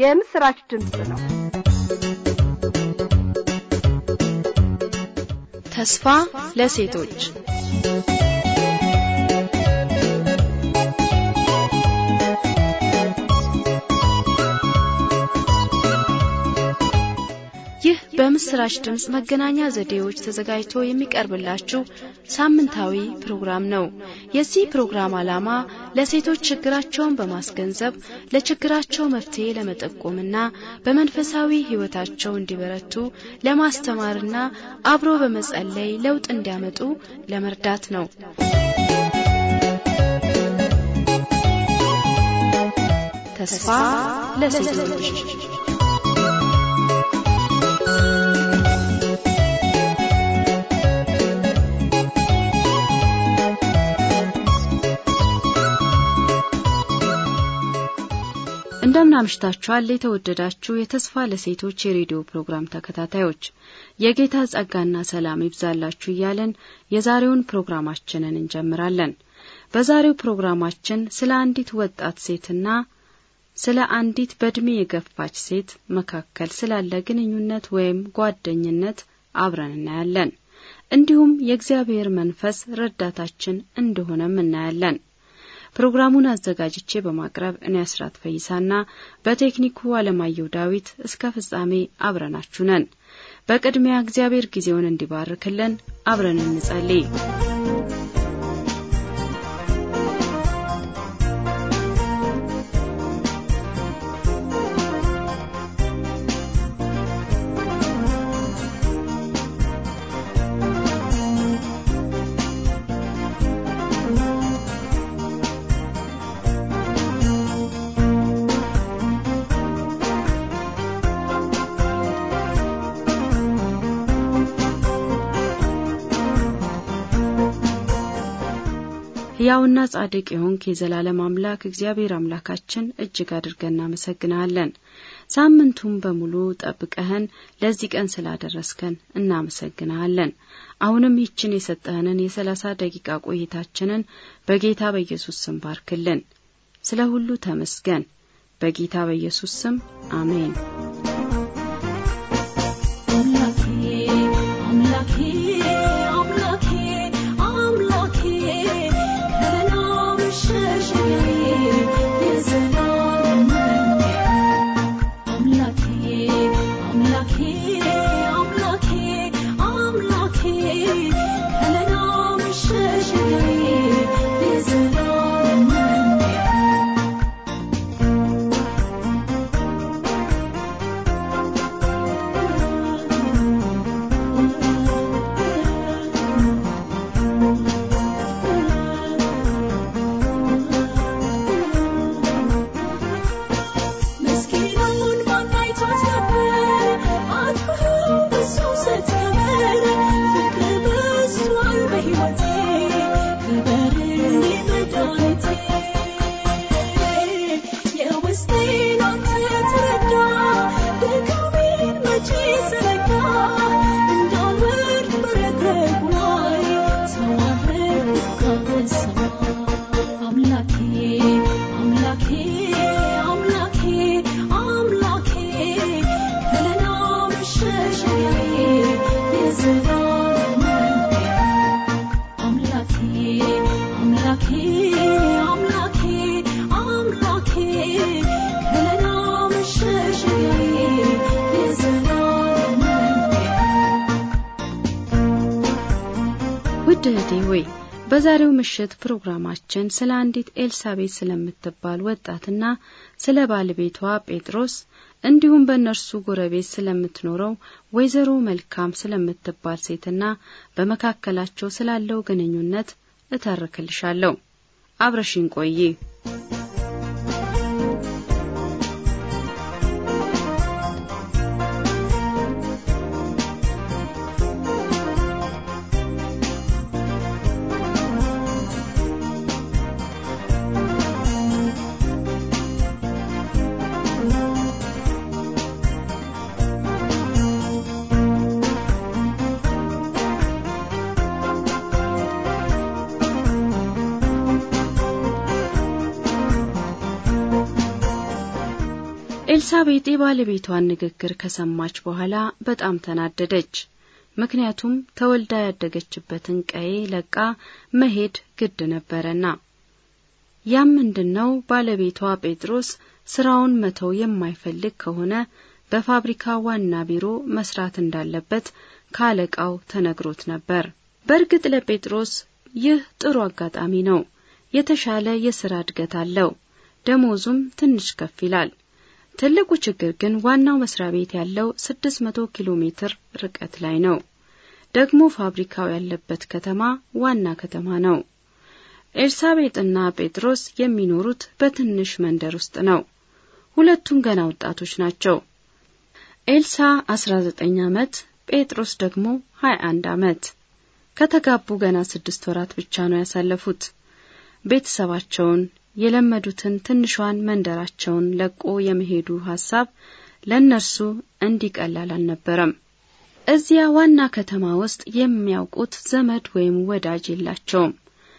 የምስራች ድምፅ ነው። ተስፋ ለሴቶች ይህ በምስራች ድምፅ መገናኛ ዘዴዎች ተዘጋጅቶ የሚቀርብላችሁ ሳምንታዊ ፕሮግራም ነው። የዚህ ፕሮግራም ዓላማ ለሴቶች ችግራቸውን በማስገንዘብ ለችግራቸው መፍትሄ ለመጠቆምና በመንፈሳዊ ሕይወታቸው እንዲበረቱ ለማስተማርና አብሮ በመጸለይ ለውጥ እንዲያመጡ ለመርዳት ነው። ተስፋ ለሴቶች እንደምን አምሽታችኋል የተወደዳችሁ የተስፋ ለሴቶች የሬዲዮ ፕሮግራም ተከታታዮች የጌታ ጸጋና ሰላም ይብዛላችሁ እያለን የዛሬውን ፕሮግራማችንን እንጀምራለን በዛሬው ፕሮግራማችን ስለ አንዲት ወጣት ሴትና ስለ አንዲት በእድሜ የገፋች ሴት መካከል ስላለ ግንኙነት ወይም ጓደኝነት አብረን እናያለን እንዲሁም የእግዚአብሔር መንፈስ ረዳታችን እንደሆነም እናያለን ፕሮግራሙን አዘጋጅቼ በማቅረብ እኔ አስራት ፈይሳና በቴክኒኩ አለማየሁ ዳዊት እስከ ፍጻሜ አብረናችሁ ነን። በቅድሚያ እግዚአብሔር ጊዜውን እንዲባርክልን አብረን እንጸልይ። ሕያውና ጻድቅ የሆንክ የዘላለም አምላክ እግዚአብሔር አምላካችን እጅግ አድርገን እናመሰግናለን። ሳምንቱን በሙሉ ጠብቀህን ለዚህ ቀን ስላደረስከን እናመሰግናለን። አሁንም ይችን የሰጠህንን የሰላሳ ደቂቃ ቆይታችንን በጌታ በኢየሱስ ስም ባርክልን። ስለ ሁሉ ተመስገን። በጌታ በኢየሱስ ስም አሜን። ውድ እህቴ ሆይ በዛሬው ምሽት ፕሮግራማችን ስለ አንዲት ኤልሳቤት ስለምትባል ወጣትና ስለ ባለቤቷ ጴጥሮስ እንዲሁም በእነርሱ ጎረቤት ስለምትኖረው ወይዘሮ መልካም ስለምትባል ሴትና በመካከላቸው ስላለው ግንኙነት እተርክልሻለሁ። አብረሽኝ ቆይ። ኤልሳቤጥ የባለቤቷን ንግግር ከሰማች በኋላ በጣም ተናደደች። ምክንያቱም ተወልዳ ያደገችበትን ቀዬ ለቃ መሄድ ግድ ነበረና። ያም ምንድነው? ባለቤቷ ጴጥሮስ ስራውን መተው የማይፈልግ ከሆነ በፋብሪካ ዋና ቢሮ መስራት እንዳለበት ከአለቃው ተነግሮት ነበር። በእርግጥ ለጴጥሮስ ይህ ጥሩ አጋጣሚ ነው። የተሻለ የስራ እድገት አለው። ደሞዙም ትንሽ ከፍ ይላል። ትልቁ ችግር ግን ዋናው መስሪያ ቤት ያለው 600 ኪሎ ሜትር ርቀት ላይ ነው። ደግሞ ፋብሪካው ያለበት ከተማ ዋና ከተማ ነው። ኤልሳቤጥና ጴጥሮስ የሚኖሩት በትንሽ መንደር ውስጥ ነው። ሁለቱም ገና ወጣቶች ናቸው። ኤልሳ 19 ዓመት፣ ጴጥሮስ ደግሞ 21 ዓመት። ከተጋቡ ገና ስድስት ወራት ብቻ ነው ያሳለፉት። ቤተሰባቸውን የለመዱትን ትንሿን መንደራቸውን ለቆ የመሄዱ ሐሳብ ለእነርሱ እንዲቀላል አልነበረም። እዚያ ዋና ከተማ ውስጥ የሚያውቁት ዘመድ ወይም ወዳጅ የላቸውም።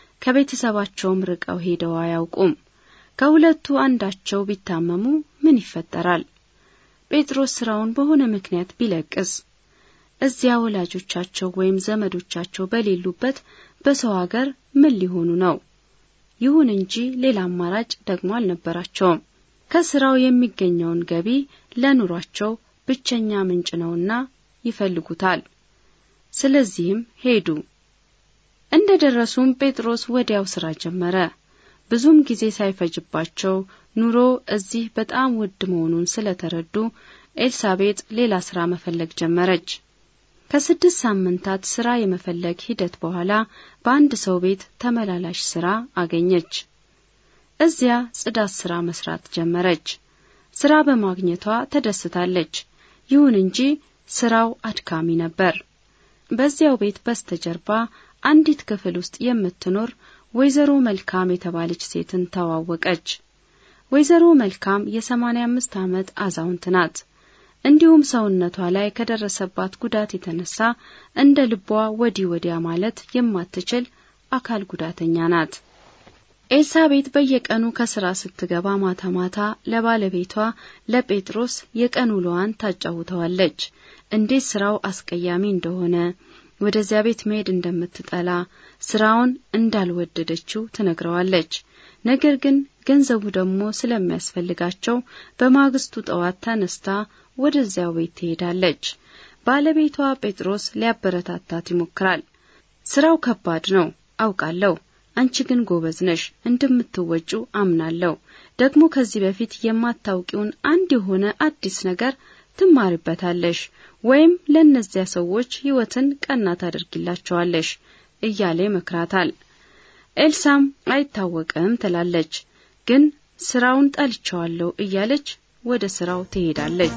ከቤተሰባቸውም ርቀው ሄደው አያውቁም። ከሁለቱ አንዳቸው ቢታመሙ ምን ይፈጠራል? ጴጥሮስ ስራውን በሆነ ምክንያት ቢለቅስ እዚያ ወላጆቻቸው ወይም ዘመዶቻቸው በሌሉበት በሰው አገር ምን ሊሆኑ ነው? ይሁን እንጂ ሌላ አማራጭ ደግሞ አልነበራቸውም። ከስራው የሚገኘውን ገቢ ለኑሯቸው ብቸኛ ምንጭ ነውና ይፈልጉታል። ስለዚህም ሄዱ። እንደ ደረሱም ጴጥሮስ ወዲያው ስራ ጀመረ። ብዙም ጊዜ ሳይፈጅባቸው ኑሮ እዚህ በጣም ውድ መሆኑን ስለተረዱ ኤልሳቤጥ ሌላ ስራ መፈለግ ጀመረች። ከስድስት ሳምንታት ስራ የመፈለግ ሂደት በኋላ በአንድ ሰው ቤት ተመላላሽ ስራ አገኘች። እዚያ ጽዳት ስራ መስራት ጀመረች። ስራ በማግኘቷ ተደስታለች። ይሁን እንጂ ስራው አድካሚ ነበር። በዚያው ቤት በስተጀርባ አንዲት ክፍል ውስጥ የምትኖር ወይዘሮ መልካም የተባለች ሴትን ተዋወቀች። ወይዘሮ መልካም የሰማንያ አምስት ዓመት አዛውንት ናት። እንዲሁም ሰውነቷ ላይ ከደረሰባት ጉዳት የተነሳ እንደ ልቧ ወዲህ ወዲያ ማለት የማትችል አካል ጉዳተኛ ናት። ኤልሳቤጥ በየቀኑ ከስራ ስትገባ ማታ ማታ ለባለቤቷ ለጴጥሮስ የቀን ውሎዋን ታጫውተዋለች። እንዴት ስራው አስቀያሚ እንደሆነ፣ ወደዚያ ቤት መሄድ እንደምትጠላ፣ ስራውን እንዳልወደደችው ትነግረዋለች። ነገር ግን ገንዘቡ ደግሞ ስለሚያስፈልጋቸው በማግስቱ ጠዋት ተነስታ ወደዚያው ቤት ትሄዳለች። ባለቤቷ ጴጥሮስ ሊያበረታታት ይሞክራል። ስራው ከባድ ነው አውቃለሁ፣ አንቺ ግን ጎበዝ ነሽ፣ እንደምትወጩ አምናለሁ። ደግሞ ከዚህ በፊት የማታውቂውን አንድ የሆነ አዲስ ነገር ትማሪበታለሽ፣ ወይም ለእነዚያ ሰዎች ሕይወትን ቀና ታደርጊላቸዋለሽ እያለ ይመክራታል። ኤልሳም አይታወቅም ትላለች፣ ግን ስራውን ጠልቸዋለሁ እያለች ወደ ስራው ትሄዳለች።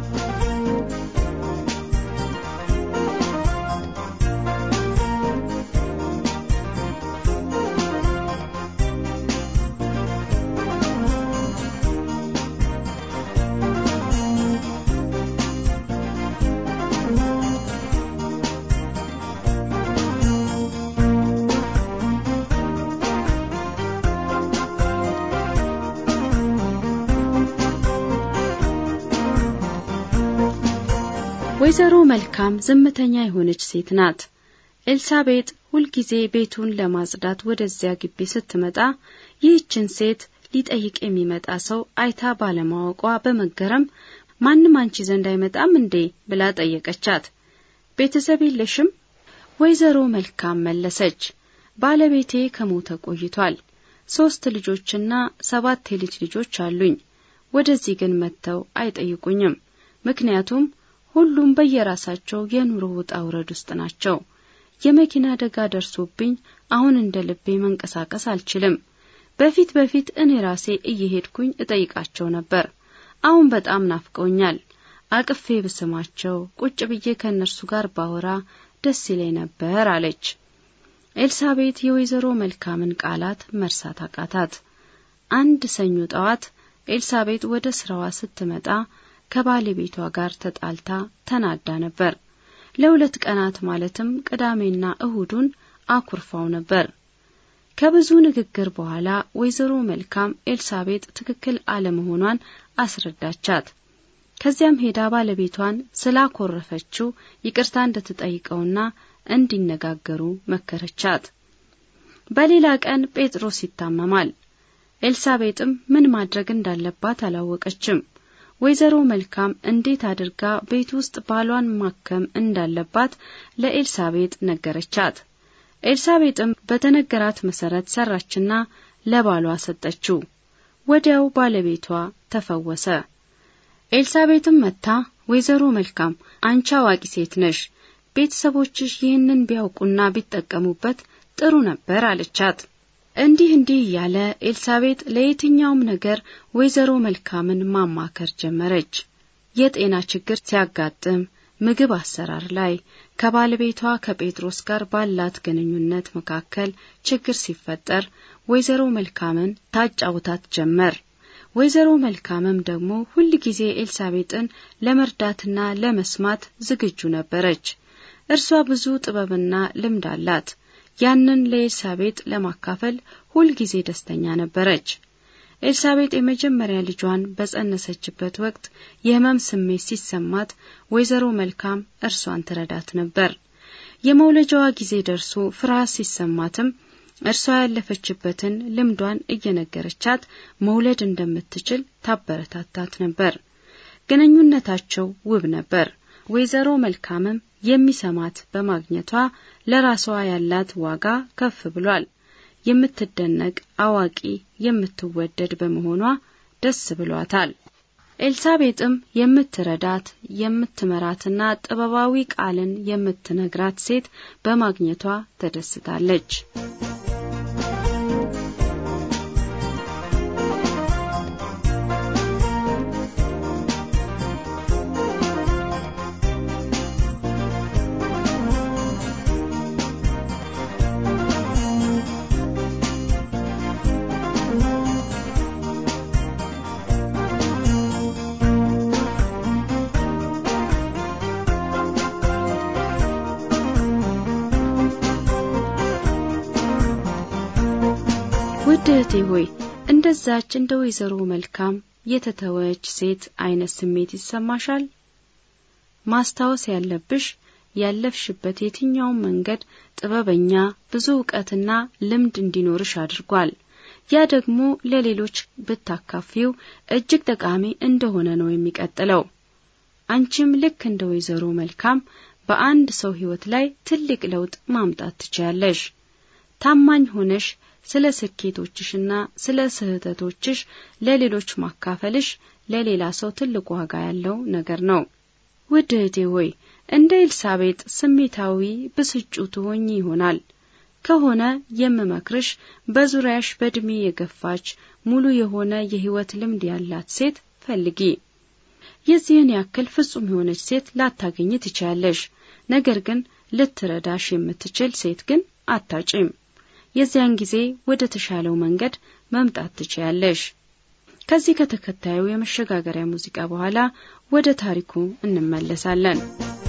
ወይዘሮ መልካም ዝምተኛ የሆነች ሴት ናት። ኤልሳቤጥ ሁልጊዜ ቤቱን ለማጽዳት ወደዚያ ግቢ ስትመጣ ይህችን ሴት ሊጠይቅ የሚመጣ ሰው አይታ ባለማወቋ በመገረም ማንም አንቺ ዘንድ አይመጣም እንዴ ብላ ጠየቀቻት። ቤተሰብ የለሽም? ወይዘሮ መልካም መለሰች። ባለቤቴ ከሞተ ቆይቷል። ሶስት ልጆችና ሰባት የልጅ ልጆች አሉኝ። ወደዚህ ግን መጥተው አይጠይቁኝም። ምክንያቱም ሁሉም በየራሳቸው የኑሮ ውጣ ውረድ ውስጥ ናቸው። የመኪና አደጋ ደርሶብኝ አሁን እንደ ልቤ መንቀሳቀስ አልችልም። በፊት በፊት እኔ ራሴ እየሄድኩኝ እጠይቃቸው ነበር። አሁን በጣም ናፍቀውኛል። አቅፌ ብስማቸው፣ ቁጭ ብዬ ከእነርሱ ጋር ባወራ ደስ ይለኝ ነበር አለች። ኤልሳቤጥ የወይዘሮ መልካምን ቃላት መርሳት አቃታት። አንድ ሰኞ ጠዋት ኤልሳቤጥ ወደ ስራዋ ስትመጣ ከባለቤቷ ጋር ተጣልታ ተናዳ ነበር። ለሁለት ቀናት ማለትም ቅዳሜና እሁዱን አኩርፋው ነበር። ከብዙ ንግግር በኋላ ወይዘሮ መልካም ኤልሳቤጥ ትክክል አለመሆኗን አስረዳቻት። ከዚያም ሄዳ ባለቤቷን ስላኮረፈችው ይቅርታ እንድትጠይቀውና እንዲነጋገሩ መከረቻት። በሌላ ቀን ጴጥሮስ ይታመማል። ኤልሳቤጥም ምን ማድረግ እንዳለባት አላወቀችም። ወይዘሮ መልካም እንዴት አድርጋ ቤት ውስጥ ባሏን ማከም እንዳለባት ለኤልሳቤጥ ነገረቻት። ኤልሳቤጥም በተነገራት መሰረት ሰራችና ለባሏ ሰጠችው። ወዲያው ባለቤቷ ተፈወሰ። ኤልሳቤጥም መጥታ ወይዘሮ መልካም አንቺ አዋቂ ሴት ነሽ፣ ቤተሰቦችሽ ይህንን ቢያውቁና ቢጠቀሙበት ጥሩ ነበር አለቻት። እንዲህ እንዲህ እያለ ኤልሳቤጥ ለየትኛውም ነገር ወይዘሮ መልካምን ማማከር ጀመረች። የጤና ችግር ሲያጋጥም፣ ምግብ አሰራር ላይ፣ ከባለቤቷ ከጴጥሮስ ጋር ባላት ግንኙነት መካከል ችግር ሲፈጠር ወይዘሮ መልካምን ታጫውታት ጀመር። ወይዘሮ መልካምም ደግሞ ሁል ጊዜ ኤልሳቤጥን ለመርዳትና ለመስማት ዝግጁ ነበረች። እርሷ ብዙ ጥበብና ልምድ አላት። ያንን ለኤልሳቤጥ ለማካፈል ሁልጊዜ ደስተኛ ነበረች። ኤልሳቤጥ የመጀመሪያ ልጇን በጸነሰችበት ወቅት የሕመም ስሜት ሲሰማት ወይዘሮ መልካም እርሷን ትረዳት ነበር። የመውለጃዋ ጊዜ ደርሶ ፍርሃት ሲሰማትም እርሷ ያለፈችበትን ልምዷን እየነገረቻት መውለድ እንደምትችል ታበረታታት ነበር። ግንኙነታቸው ውብ ነበር። ወይዘሮ መልካምም የሚሰማት በማግኘቷ ለራሷ ያላት ዋጋ ከፍ ብሏል። የምትደነቅ አዋቂ፣ የምትወደድ በመሆኗ ደስ ብሏታል። ኤልሳቤጥም የምትረዳት የምትመራትና ጥበባዊ ቃልን የምትነግራት ሴት በማግኘቷ ተደስታለች። ውድ እህቴ ሆይ እንደዛች እንደ ወይዘሮ መልካም የተተወች ሴት አይነት ስሜት ይሰማሻል? ማስታወስ ያለብሽ ያለፍሽበት የትኛውም መንገድ ጥበበኛ፣ ብዙ እውቀትና ልምድ እንዲኖርሽ አድርጓል። ያ ደግሞ ለሌሎች ብታካፊው እጅግ ጠቃሚ እንደሆነ ነው የሚቀጥለው። አንቺም ልክ እንደ ወይዘሮ መልካም በአንድ ሰው ሕይወት ላይ ትልቅ ለውጥ ማምጣት ትችያለሽ። ታማኝ ሆነሽ ስለ ስኬቶችሽና ስለ ስህተቶችሽ ለሌሎች ማካፈልሽ ለሌላ ሰው ትልቅ ዋጋ ያለው ነገር ነው። ውድ እህቴ ሆይ እንደ ኤልሳቤጥ ስሜታዊ ብስጩ ትሆኚ ይሆናል ከሆነ የምመክርሽ በዙሪያሽ በእድሜ የገፋች ሙሉ የሆነ የሕይወት ልምድ ያላት ሴት ፈልጊ። የዚህን ያክል ፍጹም የሆነች ሴት ላታገኝ ትችያለሽ። ነገር ግን ልትረዳሽ የምትችል ሴት ግን አታጭም። የዚያን ጊዜ ወደ ተሻለው መንገድ መምጣት ትችያለሽ። ከዚህ ከተከታዩ የመሸጋገሪያ ሙዚቃ በኋላ ወደ ታሪኩ እንመለሳለን።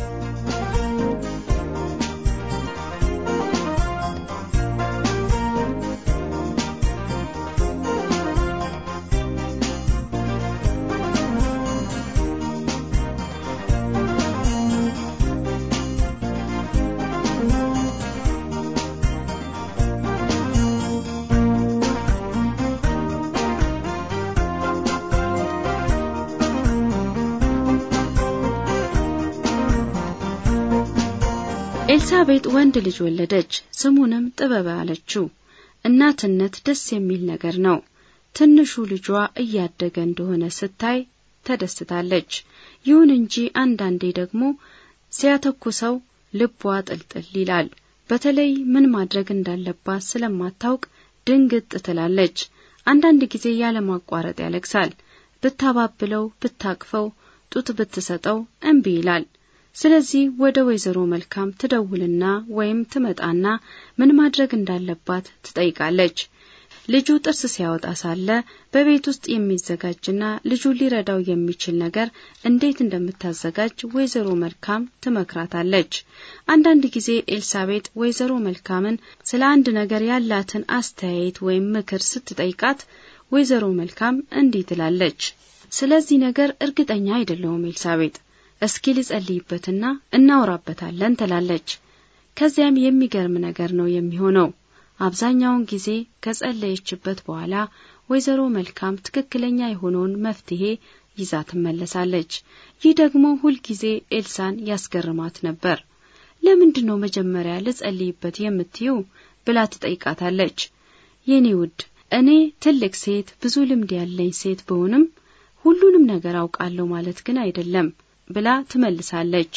ኤልሳቤጥ ወንድ ልጅ ወለደች፣ ስሙንም ጥበብ አለችው። እናትነት ደስ የሚል ነገር ነው። ትንሹ ልጇ እያደገ እንደሆነ ስታይ ተደስታለች። ይሁን እንጂ አንዳንዴ ደግሞ ሲያተኩሰው ልቧ ጥልጥል ይላል። በተለይ ምን ማድረግ እንዳለባት ስለማታውቅ ድንግጥ ትላለች። አንዳንድ ጊዜ ያለማቋረጥ ያለቅሳል። ብታባብለው፣ ብታቅፈው፣ ጡት ብትሰጠው እምቢ ይላል። ስለዚህ ወደ ወይዘሮ መልካም ትደውልና ወይም ትመጣና ምን ማድረግ እንዳለባት ትጠይቃለች። ልጁ ጥርስ ሲያወጣ ሳለ በቤት ውስጥ የሚዘጋጅና ልጁ ሊረዳው የሚችል ነገር እንዴት እንደምታዘጋጅ ወይዘሮ መልካም ትመክራታለች። አንዳንድ ጊዜ ኤልሳቤጥ ወይዘሮ መልካምን ስለ አንድ ነገር ያላትን አስተያየት ወይም ምክር ስትጠይቃት ወይዘሮ መልካም እንዲህ ትላለች። ስለዚህ ነገር እርግጠኛ አይደለሁም ኤልሳቤጥ፣ እስኪ ልጸልይበትና እናውራበታለን ትላለች። ከዚያም የሚገርም ነገር ነው የሚሆነው። አብዛኛውን ጊዜ ከጸለየችበት በኋላ ወይዘሮ መልካም ትክክለኛ የሆነውን መፍትሄ ይዛ ትመለሳለች። ይህ ደግሞ ሁልጊዜ ኤልሳን ያስገርማት ነበር። ለምንድን ነው መጀመሪያ ልጸልይበት የምትዩ ብላ ትጠይቃታለች። የኔ ውድ እኔ ትልቅ ሴት ብዙ ልምድ ያለኝ ሴት ብሆንም ሁሉንም ነገር አውቃለሁ ማለት ግን አይደለም ብላ ትመልሳለች።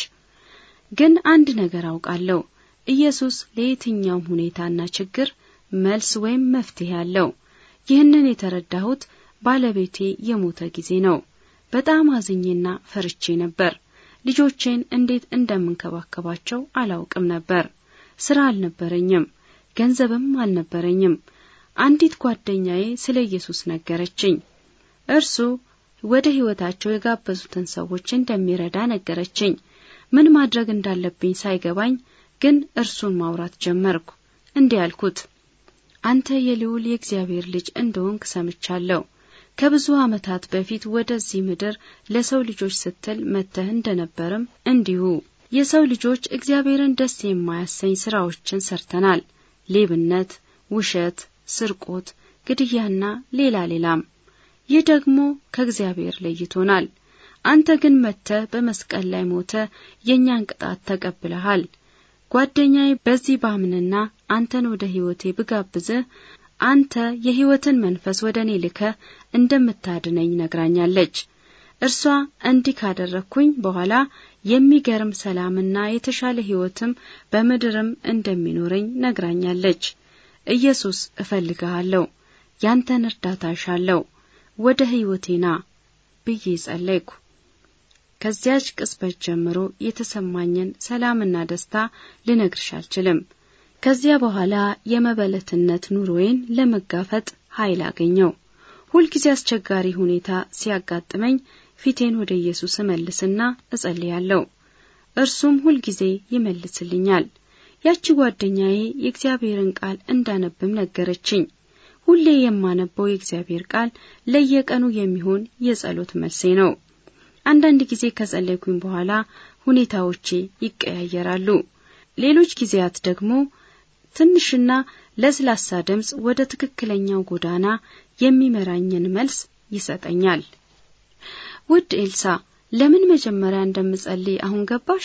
ግን አንድ ነገር አውቃለሁ፣ ኢየሱስ ለየትኛውም ሁኔታና ችግር መልስ ወይም መፍትሄ አለው። ይህንን የተረዳሁት ባለቤቴ የሞተ ጊዜ ነው። በጣም አዝኜና ፈርቼ ነበር። ልጆቼን እንዴት እንደምንከባከባቸው አላውቅም ነበር። ስራ አልነበረኝም፣ ገንዘብም አልነበረኝም። አንዲት ጓደኛዬ ስለ ኢየሱስ ነገረችኝ። እርሱ ወደ ሕይወታቸው የጋበዙትን ሰዎች እንደሚረዳ ነገረችኝ። ምን ማድረግ እንዳለብኝ ሳይገባኝ ግን እርሱን ማውራት ጀመርኩ። እንዲህ አልኩት፣ አንተ የልዑል የእግዚአብሔር ልጅ እንደሆንክ ሰምቻለሁ። ከብዙ ዓመታት በፊት ወደዚህ ምድር ለሰው ልጆች ስትል መጥተህ እንደነበርም እንዲሁ የሰው ልጆች እግዚአብሔርን ደስ የማያሰኝ ስራዎችን ሰርተናል። ሌብነት፣ ውሸት፣ ስርቆት፣ ግድያና ሌላ ሌላም። ይህ ደግሞ ከእግዚአብሔር ለይቶናል። አንተ ግን መጥተህ በመስቀል ላይ ሞተ የእኛን ቅጣት ተቀብለሃል። ጓደኛዬ በዚህ ባምንና አንተን ወደ ሕይወቴ ብጋብዝህ አንተ የሕይወትን መንፈስ ወደ እኔ ልከ እንደምታድነኝ ነግራኛለች። እርሷ እንዲህ ካደረግኩኝ በኋላ የሚገርም ሰላምና የተሻለ ሕይወትም በምድርም እንደሚኖረኝ ነግራኛለች። ኢየሱስ እፈልግሃለሁ፣ ያንተን እርዳታ እሻለሁ፣ ወደ ሕይወቴ ና ብዬ ጸለይኩ። ከዚያች ቅጽበት ጀምሮ የተሰማኝን ሰላምና ደስታ ልነግርሽ አልችልም። ከዚያ በኋላ የመበለትነት ኑሮዬን ለመጋፈጥ ኃይል አገኘው። ሁልጊዜ አስቸጋሪ ሁኔታ ሲያጋጥመኝ ፊቴን ወደ ኢየሱስ እመልስና እጸልያለሁ። እርሱም ሁልጊዜ ይመልስልኛል። ያቺ ጓደኛዬ የእግዚአብሔርን ቃል እንዳነብም ነገረችኝ። ሁሌ የማነበው የእግዚአብሔር ቃል ለየቀኑ የሚሆን የጸሎት መልሴ ነው። አንዳንድ ጊዜ ከጸለይኩኝ በኋላ ሁኔታዎቼ ይቀያየራሉ። ሌሎች ጊዜያት ደግሞ ትንሽና ለስላሳ ድምፅ ወደ ትክክለኛው ጎዳና የሚመራኝን መልስ ይሰጠኛል። ውድ ኤልሳ፣ ለምን መጀመሪያ እንደምጸልይ አሁን ገባሽ?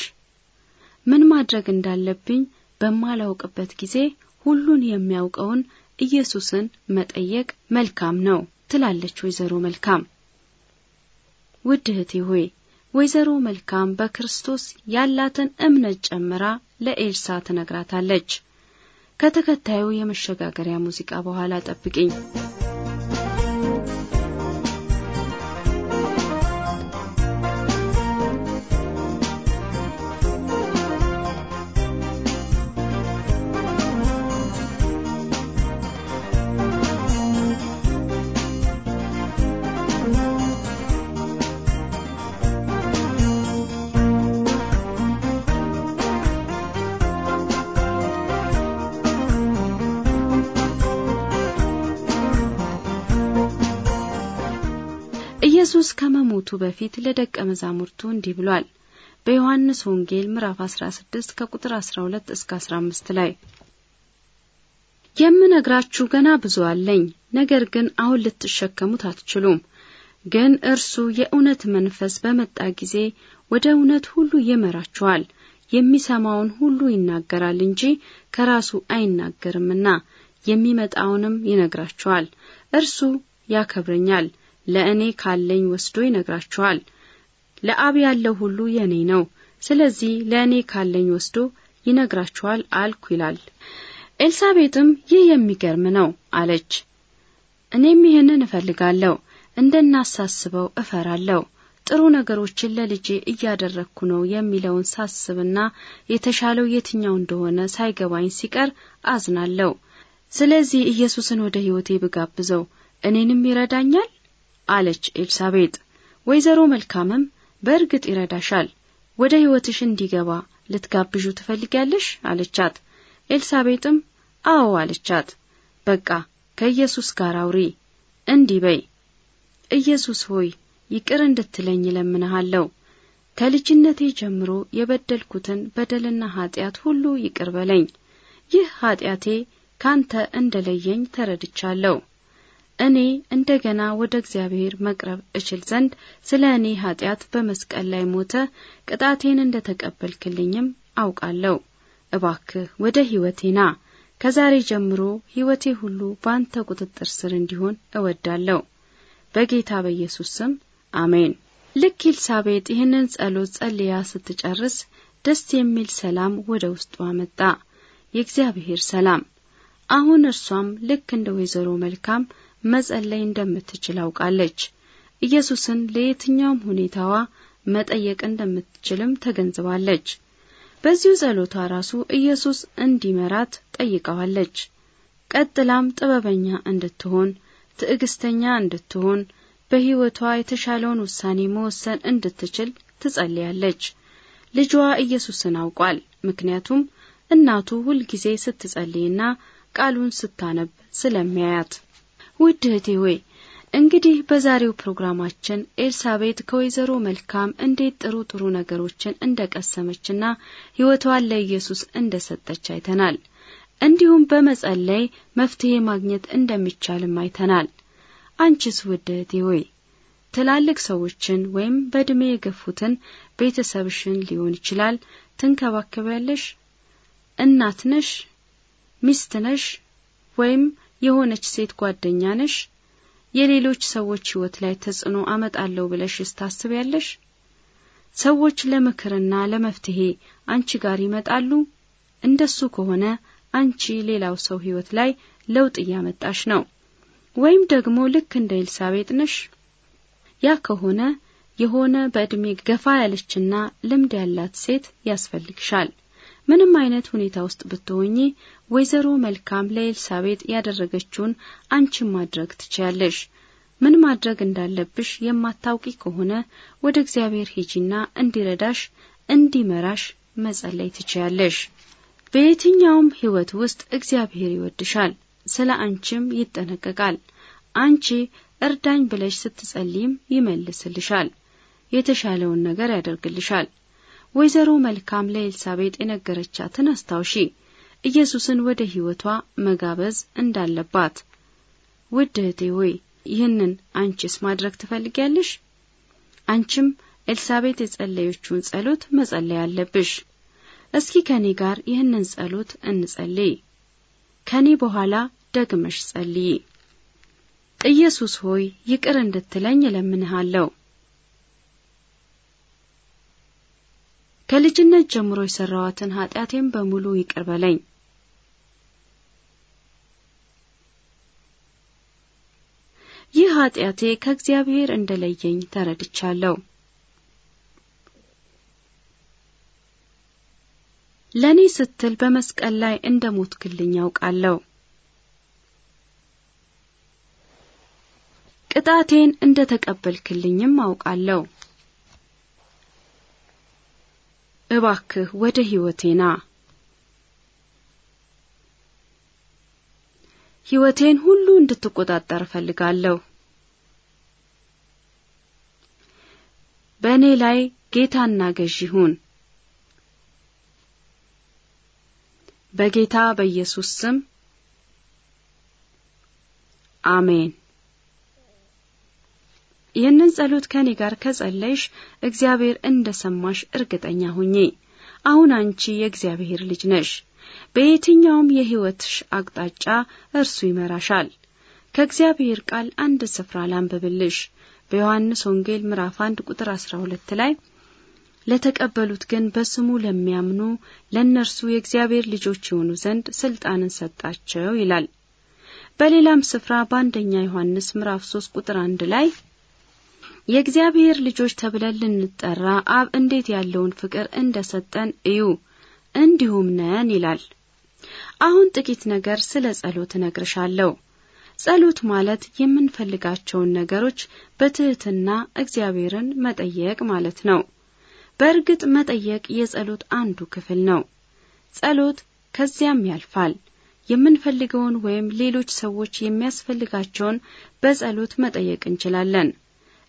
ምን ማድረግ እንዳለብኝ በማላውቅበት ጊዜ ሁሉን የሚያውቀውን ኢየሱስን መጠየቅ መልካም ነው ትላለች ወይዘሮ መልካም። ውድ እህቴ ሆይ ወይዘሮ መልካም በክርስቶስ ያላትን እምነት ጨምራ ለኤልሳ ትነግራታለች። ከተከታዩ የመሸጋገሪያ ሙዚቃ በኋላ ጠብቂኝ። ኢየሱስ ከመሞቱ በፊት ለደቀ መዛሙርቱ እንዲህ ብሏል። በዮሐንስ ወንጌል ምዕራፍ 16 ከቁጥር 12 እስከ 15 ላይ የምነግራችሁ ገና ብዙ አለኝ፣ ነገር ግን አሁን ልትሸከሙት አትችሉም። ግን እርሱ የእውነት መንፈስ በመጣ ጊዜ ወደ እውነት ሁሉ ይመራችኋል። የሚሰማውን ሁሉ ይናገራል እንጂ ከራሱ አይናገርምና የሚመጣውንም ይነግራችኋል። እርሱ ያከብረኛል ለእኔ ካለኝ ወስዶ ይነግራችኋል። ለአብ ያለው ሁሉ የእኔ ነው። ስለዚህ ለእኔ ካለኝ ወስዶ ይነግራችኋል አልኩ ይላል። ኤልሳቤጥም ይህ የሚገርም ነው አለች። እኔም ይህንን እፈልጋለሁ፣ እንደናሳስበው እፈራለሁ። ጥሩ ነገሮችን ለልጄ እያደረግኩ ነው የሚለውን ሳስብና የተሻለው የትኛው እንደሆነ ሳይገባኝ ሲቀር አዝናለሁ። ስለዚህ ኢየሱስን ወደ ሕይወቴ ብጋብዘው እኔንም ይረዳኛል አለች ኤልሳቤጥ። ወይዘሮ መልካምም በእርግጥ ይረዳሻል፣ ወደ ሕይወትሽ እንዲገባ ልትጋብዡ ትፈልጊያለሽ አለቻት። ኤልሳቤጥም አዎ አለቻት። በቃ ከኢየሱስ ጋር አውሪ፣ እንዲህ በይ፣ ኢየሱስ ሆይ ይቅር እንድትለኝ እለምንሃለሁ። ከልጅነቴ ጀምሮ የበደልኩትን በደልና ኃጢአት ሁሉ ይቅር በለኝ። ይህ ኃጢአቴ ካንተ እንደለየኝ ተረድቻለሁ። እኔ እንደገና ወደ እግዚአብሔር መቅረብ እችል ዘንድ ስለ እኔ ኃጢአት በመስቀል ላይ ሞተ ቅጣቴን እንደ ተቀበልክልኝም አውቃለሁ። እባክህ ወደ ሕይወቴ ና። ከዛሬ ጀምሮ ሕይወቴ ሁሉ በአንተ ቁጥጥር ስር እንዲሆን እወዳለሁ። በጌታ በኢየሱስ ስም አሜን። ልክ ኤልሳቤጥ ይህንን ጸሎት ጸልያ ስትጨርስ ደስ የሚል ሰላም ወደ ውስጧ መጣ፣ የእግዚአብሔር ሰላም። አሁን እርሷም ልክ እንደ ወይዘሮ መልካም መጸለይ እንደምትችል አውቃለች። ኢየሱስን ለየትኛውም ሁኔታዋ መጠየቅ እንደምትችልም ተገንዝባለች። በዚሁ ጸሎቷ ራሱ ኢየሱስ እንዲመራት ጠይቀዋለች። ቀጥላም ጥበበኛ እንድትሆን፣ ትዕግስተኛ እንድትሆን፣ በሕይወቷ የተሻለውን ውሳኔ መወሰን እንድትችል ትጸልያለች። ልጇ ኢየሱስን አውቋል። ምክንያቱም እናቱ ሁልጊዜ ስትጸልይና ቃሉን ስታነብ ስለሚያያት። ውድ እህቴ ሆይ እንግዲህ በዛሬው ፕሮግራማችን ኤልሳቤጥ ከወይዘሮ መልካም እንዴት ጥሩ ጥሩ ነገሮችን እንደ ቀሰመችና ሕይወቷን ለኢየሱስ እንደ ሰጠች አይተናል። እንዲሁም በመጸለይ መፍትሄ ማግኘት እንደሚቻልም አይተናል። አንቺስ ውድ እህቴ ሆይ ትላልቅ ሰዎችን ወይም በዕድሜ የገፉትን ቤተሰብሽን ሊሆን ይችላል ትንከባከቢያለሽ? እናት ነሽ? ሚስት ነሽ? ወይም የሆነች ሴት ጓደኛ ነሽ? የሌሎች ሰዎች ሕይወት ላይ ተጽዕኖ አመጣለሁ ብለሽስ ታስቢያለሽ? ሰዎች ለምክርና ለመፍትሄ አንቺ ጋር ይመጣሉ? እንደሱ ከሆነ አንቺ ሌላው ሰው ሕይወት ላይ ለውጥ እያመጣሽ ነው። ወይም ደግሞ ልክ እንደ ኤልሳቤጥ ነሽ? ያ ከሆነ የሆነ በዕድሜ ገፋ ያለችና ልምድ ያላት ሴት ያስፈልግሻል። ምንም አይነት ሁኔታ ውስጥ ብትሆኚ ወይዘሮ መልካም ለኤልሳቤጥ ያደረገችውን አንቺን ማድረግ ትችያለሽ። ምን ማድረግ እንዳለብሽ የማታውቂ ከሆነ ወደ እግዚአብሔር ሂጂና እንዲረዳሽ እንዲመራሽ መጸለይ ትችያለሽ። በየትኛውም ሕይወት ውስጥ እግዚአብሔር ይወድሻል፣ ስለ አንቺም ይጠነቀቃል። አንቺ እርዳኝ ብለሽ ስትጸልይም ይመልስልሻል፣ የተሻለውን ነገር ያደርግልሻል። ወይዘሮ መልካም ለኤልሳቤጥ የነገረቻትን አስታውሺ፣ ኢየሱስን ወደ ሕይወቷ መጋበዝ እንዳለባት። ውድ እህቴ ሆይ ይህንን አንቺስ ማድረግ ትፈልጊያለሽ? አንቺም ኤልሳቤጥ የጸለየችውን ጸሎት መጸለይ አለብሽ። እስኪ ከኔ ጋር ይህንን ጸሎት እንጸልይ። ከኔ በኋላ ደግመሽ ጸልይ። ኢየሱስ ሆይ ይቅር እንድትለኝ እለምንሃለሁ። ከልጅነት ጀምሮ የሰራዋትን ኃጢአቴን በሙሉ ይቅር በለኝ። ይህ ኃጢአቴ ከእግዚአብሔር እንደለየኝ ተረድቻለሁ። ለእኔ ስትል በመስቀል ላይ እንደ ሞትክልኝ ያውቃለሁ። ቅጣቴን እንደ ተቀበልክልኝም አውቃለሁ። እባክህ ወደ ሕይወቴ ና። ሕይወቴን ሁሉ እንድትቆጣጠር እፈልጋለሁ። በእኔ ላይ ጌታና ገዥ ሁን። በጌታ በኢየሱስ ስም አሜን። ይህንን ጸሎት ከኔ ጋር ከጸለይሽ እግዚአብሔር እንደ ሰማሽ እርግጠኛ ሁኚ። አሁን አንቺ የእግዚአብሔር ልጅ ነሽ። በየትኛውም የሕይወትሽ አቅጣጫ እርሱ ይመራሻል። ከእግዚአብሔር ቃል አንድ ስፍራ ላንብብልሽ። በዮሐንስ ወንጌል ምዕራፍ አንድ ቁጥር አስራ ሁለት ላይ ለተቀበሉት ግን በስሙ ለሚያምኑ ለእነርሱ የእግዚአብሔር ልጆች የሆኑ ዘንድ ስልጣንን ሰጣቸው ይላል። በሌላም ስፍራ በአንደኛ ዮሐንስ ምዕራፍ ሶስት ቁጥር አንድ ላይ የእግዚአብሔር ልጆች ተብለን ልንጠራ አብ እንዴት ያለውን ፍቅር እንደ ሰጠን እዩ እንዲሁም ነን ይላል። አሁን ጥቂት ነገር ስለ ጸሎት እነግርሻለሁ። ጸሎት ማለት የምንፈልጋቸውን ነገሮች በትህትና እግዚአብሔርን መጠየቅ ማለት ነው። በእርግጥ መጠየቅ የጸሎት አንዱ ክፍል ነው። ጸሎት ከዚያም ያልፋል። የምንፈልገውን ወይም ሌሎች ሰዎች የሚያስፈልጋቸውን በጸሎት መጠየቅ እንችላለን።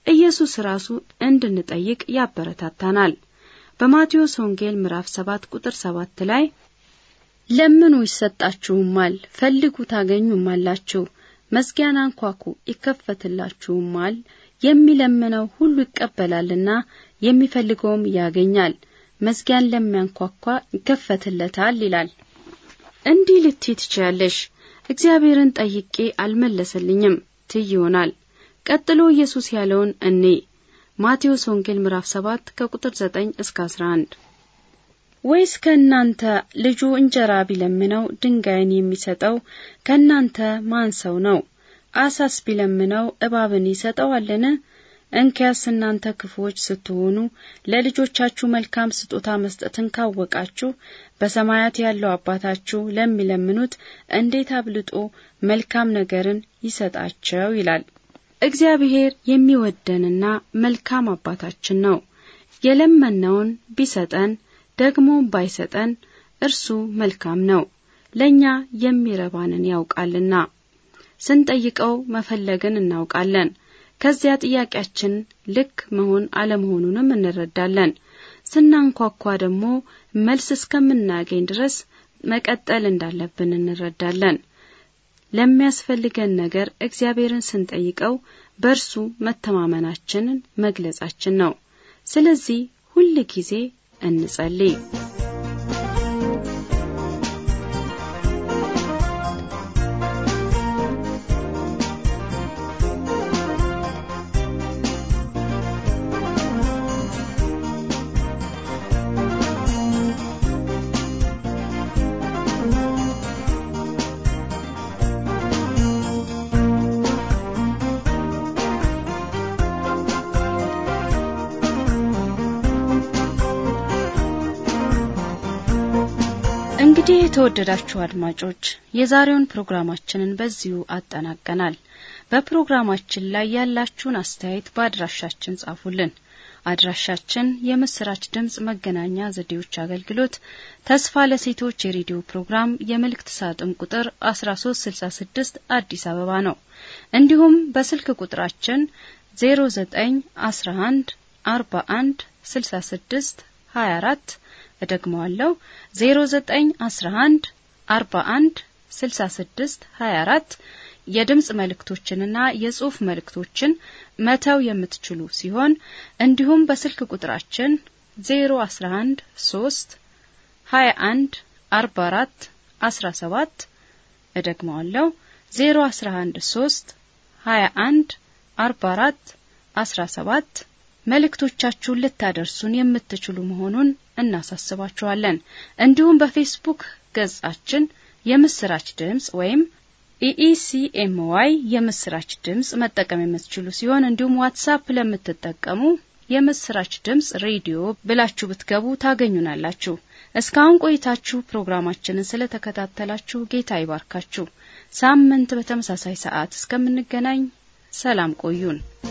ኢየሱስ ራሱ እንድንጠይቅ ያበረታታናል። በማቴዎስ ወንጌል ምዕራፍ 7 ቁጥር 7 ላይ ለምኑ ይሰጣችሁማል፣ ፈልጉ ታገኙማላችሁ፣ መዝጊያን አንኳኩ ይከፈትላችሁማል፣ የሚለምነው ሁሉ ይቀበላልና የሚፈልገውም ያገኛል፣ መዝጊያን ለሚያንኳኳ ይከፈትለታል ይላል። እንዲህ ልትይ ትችያለሽ፣ እግዚአብሔርን ጠይቄ አልመለሰልኝም ትይ ይሆናል። ቀጥሎ ኢየሱስ ያለውን እኔ ማቴዎስ ወንጌል ምዕራፍ 7 ከቁጥር 9 እስከ 11 ወይስ ከእናንተ ልጁ እንጀራ ቢለምነው ድንጋይን የሚሰጠው ከእናንተ ማን ሰው ነው? አሳስ ቢለምነው እባብን ይሰጠዋልን? እንኪያስ እናንተ ክፉዎች ስትሆኑ ለልጆቻችሁ መልካም ስጦታ መስጠትን ካወቃችሁ በሰማያት ያለው አባታችሁ ለሚለምኑት እንዴት አብልጦ መልካም ነገርን ይሰጣቸው ይላል። እግዚአብሔር የሚወደንና መልካም አባታችን ነው። የለመነውን ቢሰጠን ደግሞ ባይሰጠን እርሱ መልካም ነው፣ ለእኛ የሚረባንን ያውቃልና። ስንጠይቀው መፈለግን እናውቃለን። ከዚያ ጥያቄያችን ልክ መሆን አለመሆኑንም እንረዳለን። ስናንኳኳ ደግሞ መልስ እስከምናገኝ ድረስ መቀጠል እንዳለብን እንረዳለን። ለሚያስፈልገን ነገር እግዚአብሔርን ስንጠይቀው በእርሱ መተማመናችንን መግለጻችን ነው። ስለዚህ ሁል ጊዜ እንጸልይ። እንግዲህ የተወደዳችሁ አድማጮች የዛሬውን ፕሮግራማችንን በዚሁ አጠናቀናል። በፕሮግራማችን ላይ ያላችሁን አስተያየት በአድራሻችን ጻፉልን። አድራሻችን የምስራች ድምጽ መገናኛ ዘዴዎች አገልግሎት ተስፋ ለሴቶች የሬዲዮ ፕሮግራም የመልእክት ሳጥን ቁጥር 1366 አዲስ አበባ ነው። እንዲሁም በስልክ ቁጥራችን 0911 41 66 24 እደግመዋለሁ 0911 41 66 24 የድምጽ መልእክቶችንና የጽሑፍ መልእክቶችን መተው የምትችሉ ሲሆን እንዲሁም በስልክ ቁጥራችን 011 3 21 44 17 እደግመዋለሁ 011 3 21 44 17 መልእክቶቻችሁን ልታደርሱን የምትችሉ መሆኑን እናሳስባችኋለን። እንዲሁም በፌስቡክ ገጻችን የምስራች ድምጽ ወይም ኢኢሲኤምዋይ የምስራች ድምጽ መጠቀም የምትችሉ ሲሆን እንዲሁም ዋትሳፕ ለምትጠቀሙ የምስራች ድምጽ ሬዲዮ ብላችሁ ብትገቡ ታገኙናላችሁ። እስካሁን ቆይታችሁ ፕሮግራማችንን ስለተከታተላችሁ ጌታ ይባርካችሁ። ሳምንት በተመሳሳይ ሰዓት እስከምንገናኝ ሰላም ቆዩን።